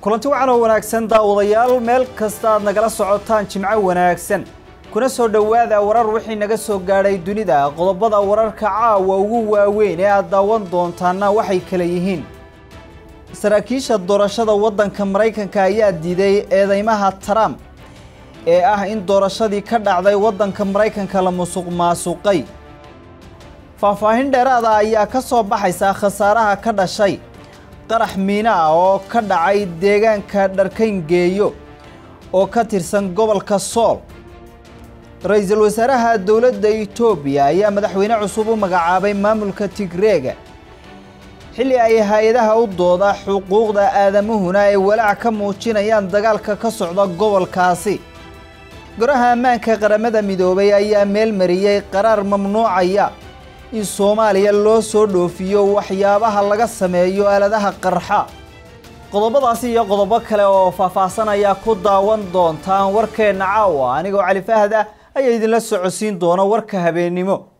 kulanti wacan oo wanaagsan daawadayaal meel kasta aad nagala socotaan jimco wanaagsan kuna soo dhowaada warar wixii naga soo gaadhay dunida qodobada wararka caawa ugu waaweyn ee aad daawan doontaana waxay kala yihiin saraakiisha doorashada waddanka maraykanka ayaa diiday eedeymaha trump ee ah in doorashadii ka dhacday waddanka maraykanka la musuq maasuqay faahfaahin dheeraada ayaa ka soo baxaysa khasaaraha ka dhashay qarax miina ah oo ka dhacay deegaanka dharkayngeeyo oo ka tirsan gobolka sool ra-iisul wasaaraha dowladda itoobiya ayaa madaxweyne cusub u magacaabay maamulka tigreega xilli ay hay-adaha u dooda xuquuqda aadamuhuna ay walaac ka muujinayaan dagaalka ka socda gobolkaasi goraha ammaanka qaramada midoobay ayaa meel mariyey qaraar mamnuucaya in soomaaliya loo soo dhoofiyo waxyaabaha laga sameeyo aaladaha qarxa qodobadaasi iyo qodobo kale oo faahfaahsan ayaa ku daawan doontaan warkeenna caawa anigoo cali fahda ayaa idinla socodsiin doona warka habeennimo